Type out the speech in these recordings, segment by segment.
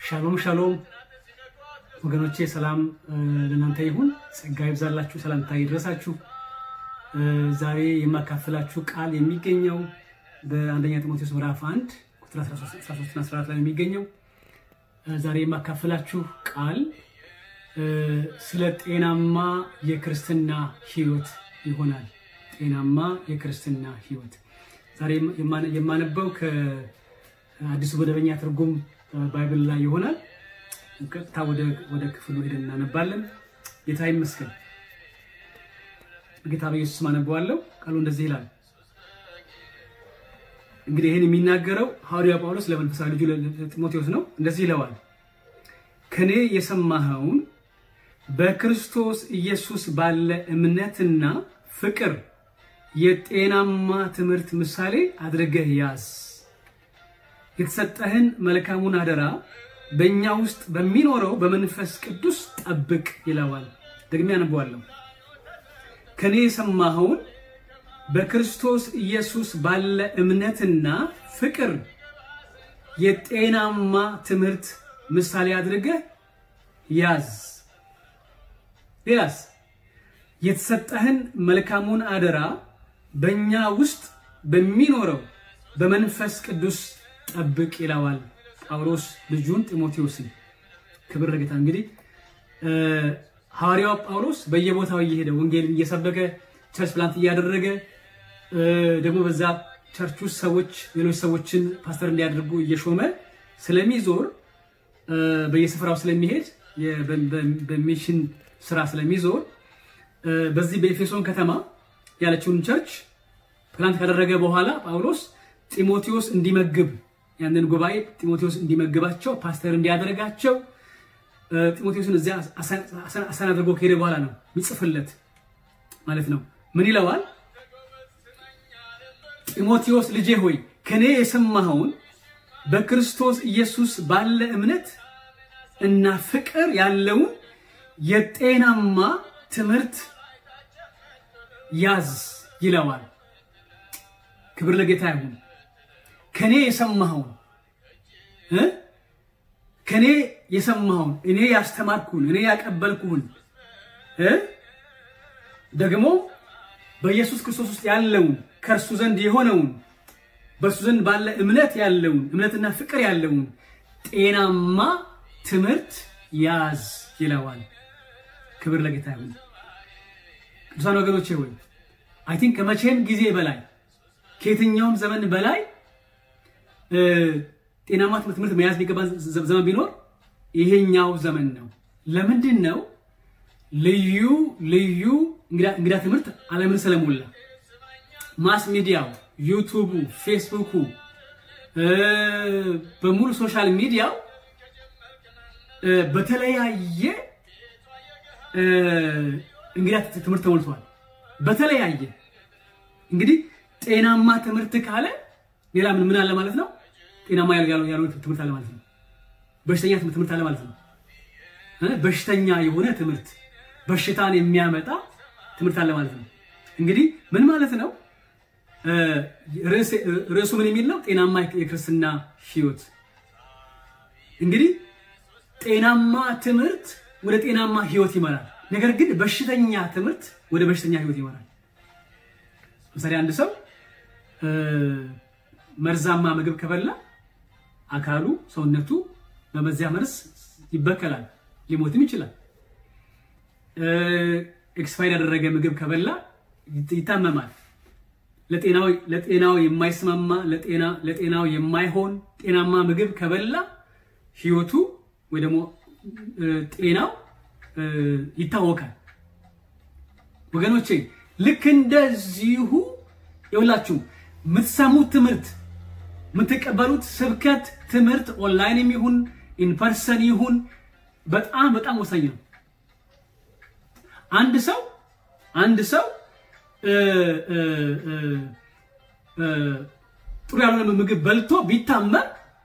ሻሎም ሻሎም ወገኖቼ፣ ሰላም ለእናንተ ይሁን። ጸጋ ይብዛላችሁ፣ ሰላምታ ይድረሳችሁ። ዛሬ የማካፍላችሁ ቃል የሚገኘው በአንደኛ ጢሞቴዎስ ምዕራፍ 1 ቁጥር 13 እና 14 ላይ የሚገኘው ዛሬ የማካፍላችሁ ቃል ስለ ጤናማ የክርስትና ሕይወት ይሆናል። ጤናማ የክርስትና ሕይወት ዛሬ የማነበው ከአዲሱ መደበኛ ትርጉም ባይብል ላይ ይሆናል። ቀጥታ ወደ ክፍሉ ሄደን እናነባለን። ጌታ ይመስገን። ጌታ በኢየሱስ አነበዋለሁ። ቃሉ እንደዚህ ይላል። እንግዲህ ይህን የሚናገረው ሐዋርያው ጳውሎስ ለመንፈሳዊ ልጁ ለጢሞቴዎስ ነው። እንደዚህ ይለዋል፣ ከኔ የሰማኸውን በክርስቶስ ኢየሱስ ባለ እምነትና ፍቅር የጤናማ ትምህርት ምሳሌ አድርገህ ያዝ። የተሰጠህን መልካሙን አደራ በእኛ ውስጥ በሚኖረው በመንፈስ ቅዱስ ጠብቅ ይለዋል። ደግሜ ያነበዋለሁ። ከኔ የሰማኸውን በክርስቶስ ኢየሱስ ባለ እምነትና ፍቅር የጤናማ ትምህርት ምሳሌ አድርገህ ያዝ። ሌላስ? የተሰጠህን መልካሙን አደራ በእኛ ውስጥ በሚኖረው በመንፈስ ቅዱስ ጠብቅ ይለዋል ጳውሎስ ልጁን ጢሞቴዎስን። ክብር ለጌታ። እንግዲህ ሐዋርያው ጳውሎስ በየቦታው እየሄደ ወንጌልን እየሰበከ ቸርች ፕላንት እያደረገ ደግሞ በዛ ቸርች ውስጥ ሰዎች ሌሎች ሰዎችን ፓስተር እንዲያደርጉ እየሾመ ስለሚዞር በየስፍራው ስለሚሄድ በሚሽን ስራ ስለሚዞር በዚህ በኤፌሶን ከተማ ያለችውን ቸርች ፕላንት ካደረገ በኋላ ጳውሎስ ጢሞቴዎስ እንዲመግብ ያንን ጉባኤ ጢሞቴዎስ እንዲመግባቸው ፓስተር እንዲያደርጋቸው ጢሞቴዎስን እዚያ አሰን አድርጎ ከሄደ በኋላ ነው የሚጽፍለት ማለት ነው። ምን ይለዋል? ጢሞቴዎስ ልጄ ሆይ ከኔ የሰማኸውን በክርስቶስ ኢየሱስ ባለ እምነት እና ፍቅር ያለውን የጤናማ ትምህርት ያዝ ይለዋል። ክብር ለጌታ ይሁን። ከኔ የሰማኸውን ከኔ የሰማኸውን እኔ ያስተማርኩህን እኔ ያቀበልኩህን ደግሞ በኢየሱስ ክርስቶስ ውስጥ ያለውን ከእርሱ ዘንድ የሆነውን በእርሱ ዘንድ ባለ እምነት ያለውን እምነትና ፍቅር ያለውን ጤናማ ትምህርት ያዝ ይለዋል። ክብር ለጌታ ይሁን። ቅዱሳን ወገኖቼ ሆይ አይ ቲንክ ከመቼም ጊዜ በላይ ከየትኛውም ዘመን በላይ ጤናማ ትምህርት መያዝ የሚገባ ዘመን ቢኖር ይሄኛው ዘመን ነው። ለምንድን ነው? ልዩ ልዩ እንግዳ ትምህርት ዓለምን ስለሞላ ማስ ሚዲያው፣ ዩቱቡ፣ ፌስቡኩ በሙሉ ሶሻል ሚዲያው በተለያየ እንግዳ ትምህርት ተሞልቷል። በተለያየ እንግዲህ ጤናማ ትምህርት ካለ ሌላ ምን ምን አለ ማለት ነው? ጤናማ ያልሆነ ትምህርት አለ ማለት ነው። በሽተኛ ትምህርት አለ ማለት ነው። በሽተኛ የሆነ ትምህርት፣ በሽታን የሚያመጣ ትምህርት አለ ማለት ነው። እንግዲህ ምን ማለት ነው? ርዕሱ ምን የሚል ነው? ጤናማ የክርስትና ሕይወት። እንግዲህ ጤናማ ትምህርት ወደ ጤናማ ሕይወት ይመራል። ነገር ግን በሽተኛ ትምህርት ወደ በሽተኛ ሕይወት ይመራል። ለምሳሌ አንድ ሰው መርዛማ ምግብ ከበላ አካሉ ሰውነቱ በመዚያ መርዝ ይበከላል፣ ሊሞትም ይችላል። ኤክስፓይር ያደረገ ምግብ ከበላ ይታመማል። ለጤናው የማይስማማ ለጤናው የማይሆን ጤናማ ምግብ ከበላ ህይወቱ ወይ ደግሞ ጤናው ይታወካል። ወገኖቼ ልክ እንደዚሁ የሁላችሁ የምትሰሙት ትምህርት የምትቀበሉት ስብከት ትምህርት ኦንላይንም ይሁን ኢንፐርሰን ይሁን በጣም በጣም ወሳኝ ነው። አንድ ሰው አንድ ሰው ጥሩ ያልሆነ ምግብ በልቶ ቢታመም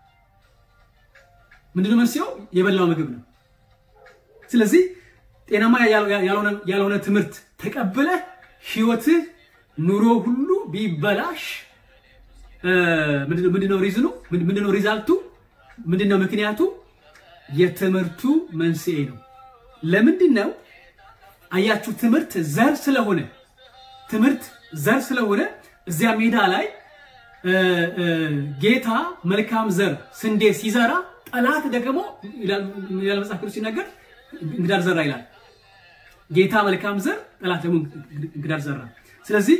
ምንድነው መንስኤው? የበላው ምግብ ነው። ስለዚህ ጤናማ ያልሆነ ትምህርት ተቀብለህ ህይወትህ ኑሮ ሁሉ ቢበላሽ ምንድነው ሪዝኑ? ምንድነው ሪዛልቱ? ምንድነው ምክንያቱ? የትምህርቱ መንስኤ ነው። ለምንድን ነው አያችሁ? ትምህርት ዘር ስለሆነ ትምህርት ዘር ስለሆነ እዚያ ሜዳ ላይ ጌታ መልካም ዘር ስንዴ ሲዘራ ጠላት ደግሞ ይላል መጽሐፍ ቅዱስ ሲናገር እንግዳር ዘራ ይላል። ጌታ መልካም ዘር፣ ጠላት ደግሞ እንግዳር ዘራ። ስለዚህ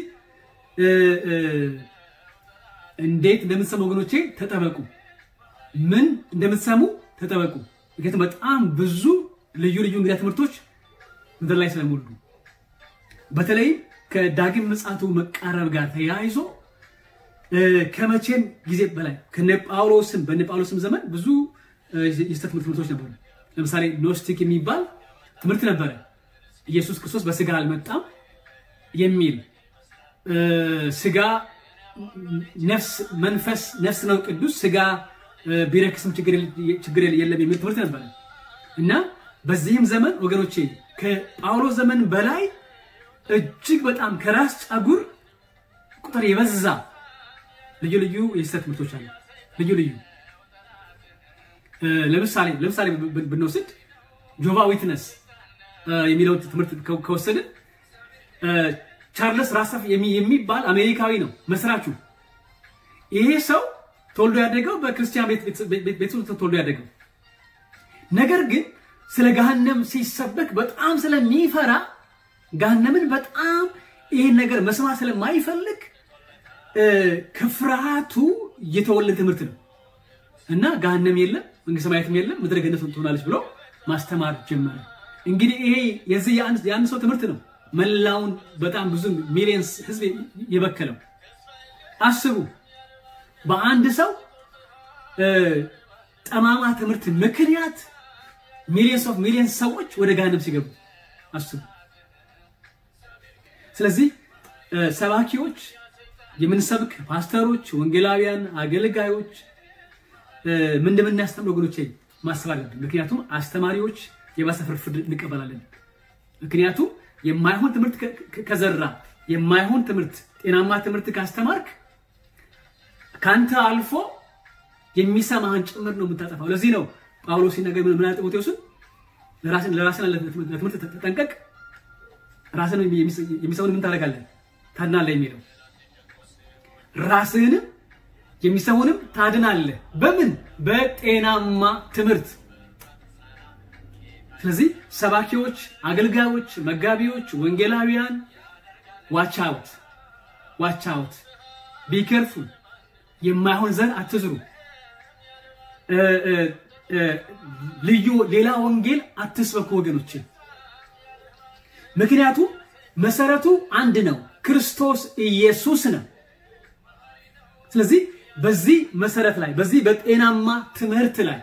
እንዴት እንደምትሰሙ ወገኖቼ ተጠበቁ። ምን እንደምትሰሙ ተጠበቁ። ምክንያቱም በጣም ብዙ ልዩ ልዩ እንግዳ ትምህርቶች ምድር ላይ ስለሞሉ በተለይም ከዳግም ምጽአቱ መቃረብ ጋር ተያይዞ ከመቼም ጊዜ በላይ ከነ ጳውሎስም በነ ጳውሎስም ዘመን ብዙ የስህተት ትምህርቶች ነበሩ። ለምሳሌ ኖስቲክ የሚባል ትምህርት ነበረ። ኢየሱስ ክርስቶስ በስጋ አልመጣም የሚል ስጋ ነፍስ መንፈስ ነፍስ ነው ቅዱስ ስጋ ቢረክስም ችግር የለም የሚል ትምህርት ነበረ እና በዚህም ዘመን ወገኖቼ ከጳውሎስ ዘመን በላይ እጅግ በጣም ከራስ ጸጉር ቁጥር የበዛ ልዩ ልዩ የስህተት ትምህርቶች አሉ። ልዩ ልዩ ለምሳሌ ለምሳሌ ብንወስድ ጆቫ ዊትነስ የሚለውን ትምህርት ከወሰድን ቻርለስ ራሳፍ የሚባል አሜሪካዊ ነው መስራቹ። ይሄ ሰው ተወልዶ ያደገው በክርስቲያን ቤት ተወልዶ ያደገው፣ ነገር ግን ስለ ገሃነም ሲሰበክ በጣም ስለሚፈራ ገሃነምን በጣም ይህን ነገር መስማት ስለማይፈልግ ከፍርሃቱ የተወለደ ትምህርት ነው እና ገሃነም የለም መንግስተ ሰማያትም የለም ምድረ ገነት ትሆናለች ብሎ ማስተማር ጀመረ። እንግዲህ ይሄ የዚህ የአንድ ሰው ትምህርት ነው መላውን በጣም ብዙ ሚሊየንስ ህዝብ የበከለው። አስቡ በአንድ ሰው ጠማማ ትምህርት ምክንያት ሚሊየንስ ኦፍ ሚሊየንስ ሰዎች ወደ ገሃነም ሲገቡ አስቡ። ስለዚህ ሰባኪዎች፣ የምንሰብክ ፓስተሮች፣ ወንጌላውያን፣ አገልጋዮች ምን እንደምናስተምር ወገኖቼ ማሰብ አለብን። ምክንያቱም አስተማሪዎች የባሰ ፍርድ እንቀበላለን። ምክንያቱም የማይሆን ትምህርት ከዘራ የማይሆን ትምህርት ጤናማ ትምህርት ካስተማርክ ከአንተ አልፎ የሚሰማህን ጭምር ነው የምታጠፋው። ለዚህ ነው ጳውሎስ ሲናገር ምን አለ ጢሞቴዎስን ለራስን ለትምህርት ተጠንቀቅ፣ ራስን የሚሰውን ምን ታደርጋለህ ታድናለህ የሚለው ራስህንም የሚሰውንም ታድናለህ። በምን በጤናማ ትምህርት። ስለዚህ ሰባኪዎች፣ አገልጋዮች፣ መጋቢዎች፣ ወንጌላውያን ዋች አውት ዋች አውት ቢከርፉ የማይሆን ዘር አትዝሩ። ልዩ ሌላ ወንጌል አትስበኩ ወገኖች። ምክንያቱም መሰረቱ አንድ ነው፣ ክርስቶስ ኢየሱስ ነው። ስለዚህ በዚህ መሰረት ላይ በዚህ በጤናማ ትምህርት ላይ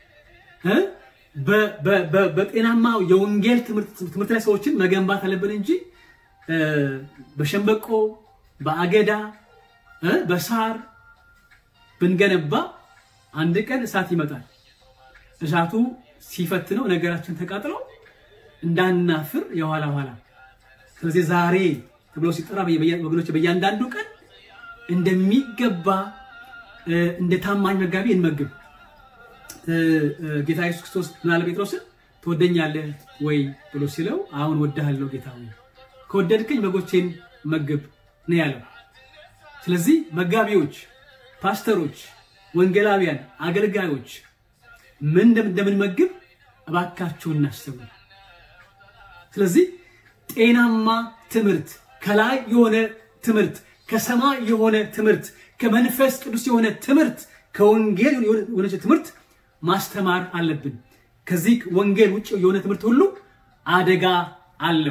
በጤናማ የወንጌል ትምህርት ላይ ሰዎችን መገንባት አለብን እንጂ በሸንበቆ በአገዳ በሳር ብንገነባ አንድ ቀን እሳት ይመጣል። እሳቱ ሲፈትነው ነገራችን ተቃጥሎ እንዳናፍር የኋላ ኋላ። ስለዚህ ዛሬ ተብሎ ሲጠራ ወገኖች በእያንዳንዱ ቀን እንደሚገባ እንደ ታማኝ መጋቢ እንመግብ። ጌታ ኢየሱስ ክርስቶስ ምናለ ጴጥሮስን ትወደኛለህ ወይ ብሎ ሲለው አሁን ወድሃለሁ ጌታ ሆይ ከወደድከኝ በጎቼን መግብ ነው ያለው። ስለዚህ መጋቢዎች፣ ፓስተሮች፣ ወንጌላውያን፣ አገልጋዮች ምን እንደምንመግብ እባካችሁ እናስቡ። ስለዚህ ጤናማ ትምህርት፣ ከላይ የሆነ ትምህርት፣ ከሰማይ የሆነ ትምህርት፣ ከመንፈስ ቅዱስ የሆነ ትምህርት፣ ከወንጌል የሆነ ትምህርት ማስተማር አለብን። ከዚህ ወንጌል ውጭ የሆነ ትምህርት ሁሉ አደጋ አለው።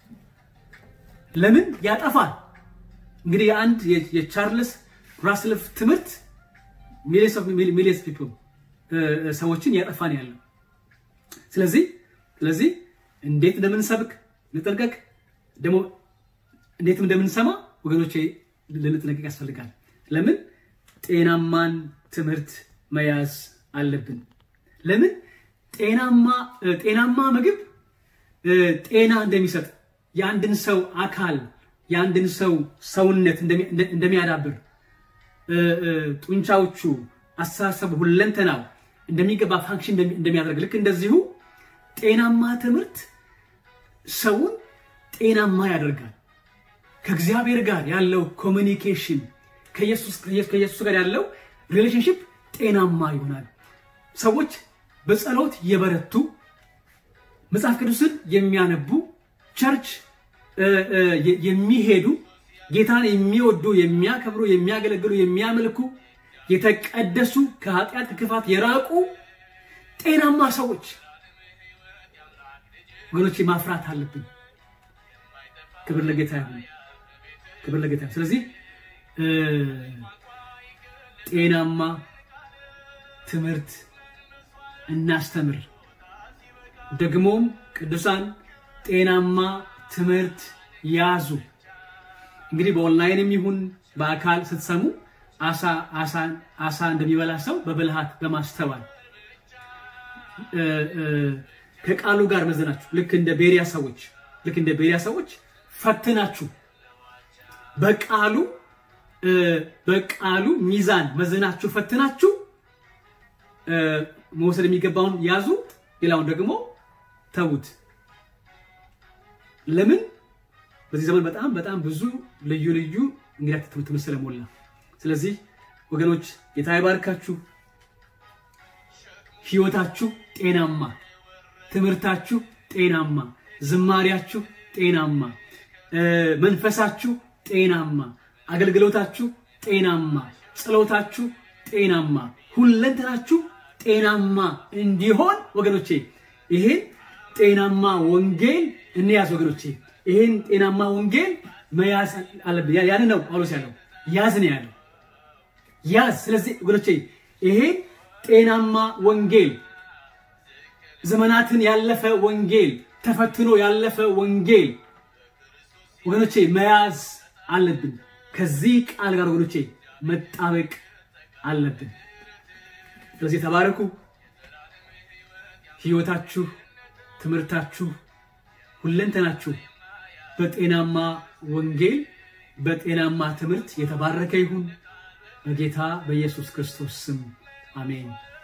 ለምን ያጠፋል? እንግዲህ የአንድ የቻርልስ ራስልፍ ትምህርት ሚሊየንስ ፒፕል ሰዎችን ያጠፋን ያለው። ስለዚህ ስለዚህ እንዴት እንደምንሰብክ ልጠንቀቅ፣ ደግሞ እንዴት እንደምንሰማ ወገኖቼ ልንጠነቀቅ ያስፈልጋል። ለምን ጤናማን ትምህርት መያዝ አለብን። ለምን ጤናማ ጤናማ ምግብ ጤና እንደሚሰጥ የአንድን ሰው አካል የአንድን ሰው ሰውነት እንደሚያዳብር ጡንቻዎቹ፣ አስተሳሰቡ፣ ሁለንተናው እንደሚገባ ፋንክሽን እንደሚያደርግ ልክ እንደዚሁ ጤናማ ትምህርት ሰውን ጤናማ ያደርጋል። ከእግዚአብሔር ጋር ያለው ኮሚኒኬሽን ከኢየሱስ ጋር ያለው ሪሌሽንሽፕ ጤናማ ይሆናል። ሰዎች በጸሎት የበረቱ መጽሐፍ ቅዱስን የሚያነቡ ቸርች የሚሄዱ ጌታን የሚወዱ የሚያከብሩ፣ የሚያገለግሉ፣ የሚያመልኩ የተቀደሱ ከኃጢአት ከክፋት የራቁ ጤናማ ሰዎች ወገኖች ማፍራት አለብን። ክብር ለጌታ ይሁን። ክብር ለጌታ ይሁን። ስለዚህ ጤናማ ትምህርት እናስተምር። ደግሞም ቅዱሳን ጤናማ ትምህርት ያዙ። እንግዲህ በኦንላይንም ይሁን በአካል ስትሰሙ አሳ አሳ እንደሚበላ ሰው በብልሃት በማስተዋል ከቃሉ ጋር መዘናችሁ ልክ እንደ ቤሪያ ሰዎች ልክ እንደ ቤሪያ ሰዎች ፈትናችሁ በቃሉ በቃሉ ሚዛን መዘናችሁ ፈትናችሁ መውሰድ የሚገባውን ያዙ፣ ሌላውን ደግሞ ተዉት። ለምን? በዚህ ዘመን በጣም በጣም ብዙ ልዩ ልዩ እንግዳ ትምህርት ስለሞላ። ስለዚህ ወገኖች ጌታ ይባርካችሁ። ህይወታችሁ ጤናማ፣ ትምህርታችሁ ጤናማ፣ ዝማሪያችሁ ጤናማ፣ መንፈሳችሁ ጤናማ፣ አገልግሎታችሁ ጤናማ፣ ጸሎታችሁ ጤናማ፣ ሁለንተናችሁ ጤናማ እንዲሆን ወገኖቼ ይሄን ጤናማ ወንጌል እንያዝ ወገኖቼ። ይሄን ጤናማ ወንጌል መያዝ አለብን። ያን ነው ጳውሎስ ያለው ያዝ ነው ያለው ያዝ። ስለዚህ ወገኖቼ ይሄን ጤናማ ወንጌል ዘመናትን ያለፈ ወንጌል ተፈትኖ ያለፈ ወንጌል ወገኖቼ መያዝ አለብን። ከዚህ ቃል ጋር ወገኖቼ መጣበቅ አለብን። ስለዚህ ተባረኩ። ህይወታችሁ፣ ትምህርታችሁ፣ ሁለንተናችሁ በጤናማ ወንጌል በጤናማ ትምህርት የተባረከ ይሁን። በጌታ በኢየሱስ ክርስቶስ ስም አሜን።